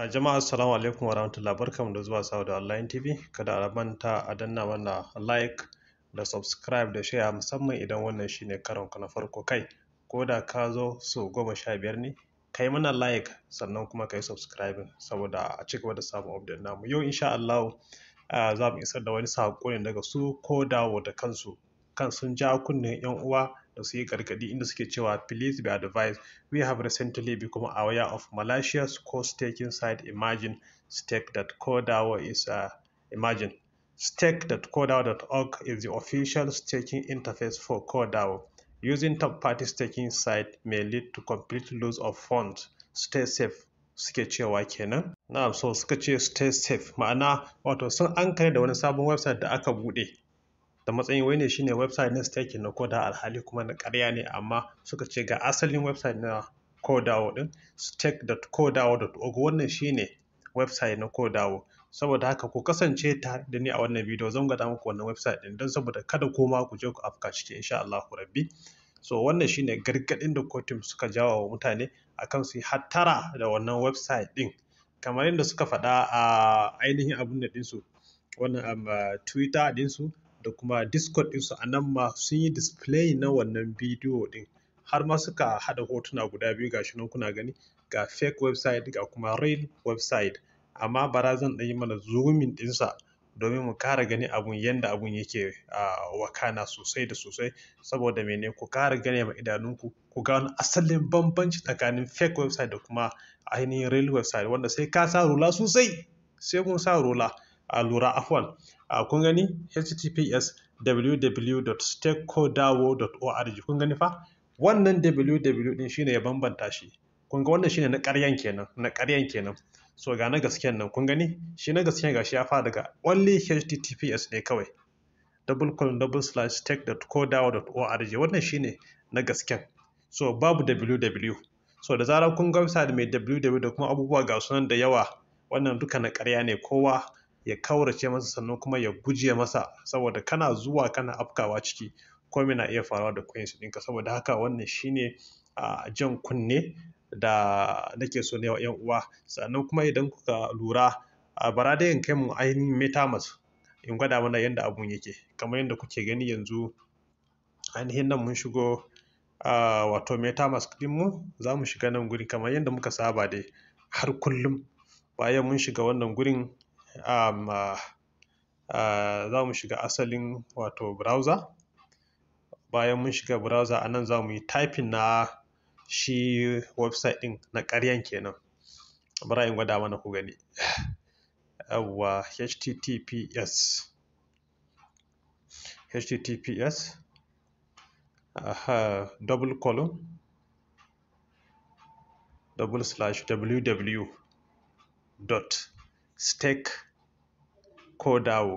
Uh, jama'a assalamu alaikum wa rahmatullahi barkamu da zuwa Sauda Online TV kada a manta a danna mana like da subscribe da share musamman idan wannan shine karon ka na farko kai ko da ka zo so goma sha biyar ne kai mana like sannan kuma kai subscribing saboda a ci gaba da samun update namu yau insha Allah uh, za mu isar da wani saƙo ne daga su ko dawo da kansu kan sun ja kunnen yan uwa da su yi gargadi inda suke cewa please be advised we have recently become aware of malicious co-staking site imagine stake.codawo is uh, imagine stake.codawo.org is the official staking interface for codawo using third-party staking site may lead to complete loss of funds stay safe suke cewa kenan na so suka ce stay safe ma'ana wato sun an da wani sabon website da aka bude da matsayin wai ne shine website na staking na koda alhali kuma na karya ne amma suka ce ga asalin website na kodawo din stake.kodawo.org wannan shine website na kodawo saboda haka ku kasance tare da ni a wannan bidiyo zan gwada muku wannan website din don saboda kada kuma ku je ku afka ciki insha Allah rabbi so wannan shine gargadin da kotun suka jawo wa mutane akan su yi hattara da wannan website din kamar yadda suka faɗa a ainihin abun da ɗinsu wannan twitter ɗinsu da kuma discord ɗinsu a nan ma sun yi display na wannan bidiyo ɗin har ma suka haɗa hotuna guda biyu ga shi nan kuna gani ga fake website ga kuma real website amma bara zan ɗan yi mana zoomin ɗinsa domin mu kara gani abun yadda abun yake wakana sosai da sosai saboda mene ku kara gane ma idanunku ku ga wani asalin bambanci tsakanin fake website da kuma ainihin real website wanda sai ka sa rula sosai sai kun sa rula a lura afwan kun gani https www.stakecodawo.org kun gani fa wannan www din shine ya bambanta shi kun ga wannan shine na ƙaryan kenan na ƙaryan kenan so ga na gasken nan kun gani shi na gasken gashi ya fara daga only https ne kawai double colon double slash stack.codawo.org wannan shine na gasken so babu www so da zarar kun ga website mai www da kuma abubuwa ga sunan da yawa wannan duka na ƙarya ne kowa ya kaurace masa sannan kuma ya guje masa saboda kana zuwa kana afkawa ciki komai na iya faruwa da coins ɗinka saboda haka wannan shine a jan kunne da nake so ne wa yan uwa sannan kuma idan kuka lura a bara dai in kai mu ainihin metamask in gwada mana yadda abun yake kamar yadda kuke gani yanzu ainihin nan mun shigo wato metamask ɗinmu za mu shiga nan guri kamar yadda muka saba dai har kullum bayan mun shiga wannan gurin um, uh, uh, za mu shiga asalin wato browser bayan mun shiga browser a nan za mu yi typing na shi website ɗin na ƙaryan kenan bari in gwada mana ku gani yawwa https https aha double colon double slash www dot stake kodawo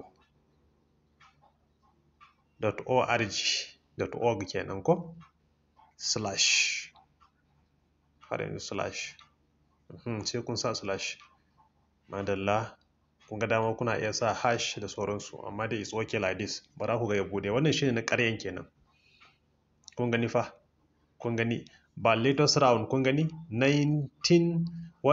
dot org dot org kenan ko slash har yanzu slash sai kun sa slash madalla kun ga dama kuna iya sa hash da sauransu amma dai it's okay like this ba za ku ga ya bude wannan shine na ƙaryan kenan kun gani fa kun gani ba latest round kun gani 19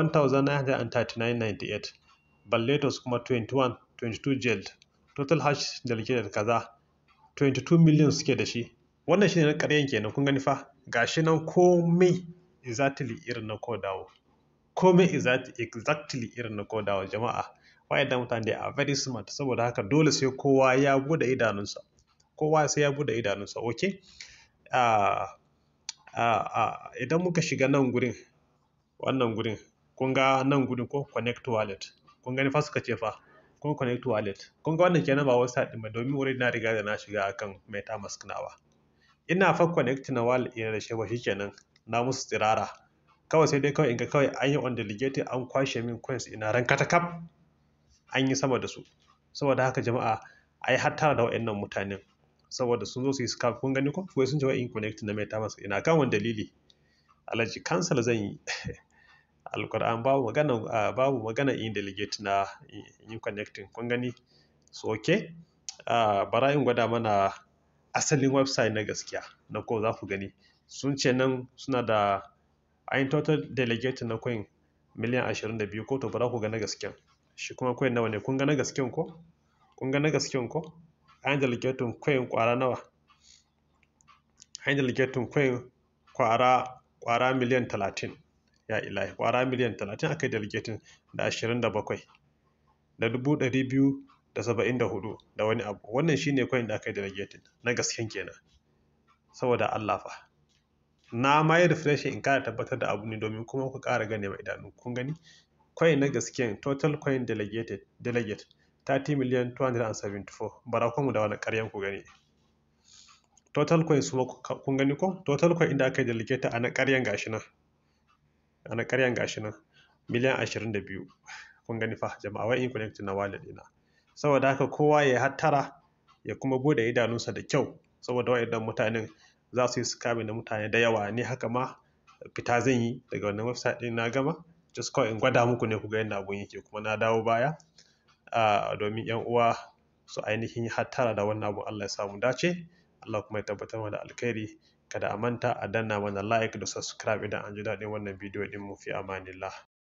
1939.98 Balletos kuma 21 22 jailed total hash delegated kaza 22 million suke da shi wannan shine na ƙaryan kenan kun gani fa gashi nan komai exactly irin na kodawo komai exactly irin na kodawo jama'a wayannan mutane da are very smart saboda haka dole sai kowa ya bude idanunsa kowa sai ya bude idanunsa okay uh, uh, uh, idan muka shiga nan gurin wannan gurin kun ga nan gurin ko connect wallet kun gani fa suka ce fa kun connect wallet kun ga wannan kenan ba website din ba domin wurin na riga da na shiga akan metamask nawa ina fa connect na wallet ina da shi ba shikenan na musu tsirara kawai sai dai kawai in ga kawai an yi on delegated an kwashe min coins ina ran katakap an yi sama da su saboda haka jama'a ai hattara da waɗannan mutanen saboda sun zo su yi scam kun gani ko wai sun ce wai in connect na metamask ina kan wani dalili alhaji cancel zan yi alkur'an babu magana uh, babu magana in delegate na in connecting kun gani so okay uh, bara in gwada mana asalin website na gaskiya na ko za ku gani sun ce nan suna da ayin total delegate na coin miliyan ashirin da biyu ko to bara ku ga na gasken shi kuma coin nawa ne kun ga na gasken ko kun ga na gasken ko an delegating coin kwara nawa an delegating coin kwara kwara miliyan talatin ya ilahi kwara miliyan talatin aka yi delegating da ashirin da bakwai da dubu ɗari biyu da saba'in da hudu da wani abu wannan shine coin da aka yi delegating na gasken kenan saboda Allah fa na ma yi refresh in kara tabbatar da abu ne domin kuma ku kara gane ma idanu kun gani coin na gasken total coin delegated delegate 30 million 274 bara kuma da wani karyan ku gani total coin su kun gani ko total coin inda aka yi delegate a na karyan gashi nan a na karyan gashi nan miliyan 22 kun gani fa jama'a wai in connect na wallet ina saboda haka kowa ya hattara ya kuma bude idanunsa da kyau saboda waɗannan mutanen za su yi scamming da mutane da yawa ni haka ma fita zan yi daga wannan website ɗin na gama just kawai in gwada muku ne ku ga yadda abun yake kuma na dawo baya domin yan uwa su ainihin hattara da wannan abun Allah ya samu dace Allah kuma ya tabbatar da alkhairi kada a manta a danna mana like da subscribe idan an ji daɗin wannan bidiyo ɗin mu fi amanillah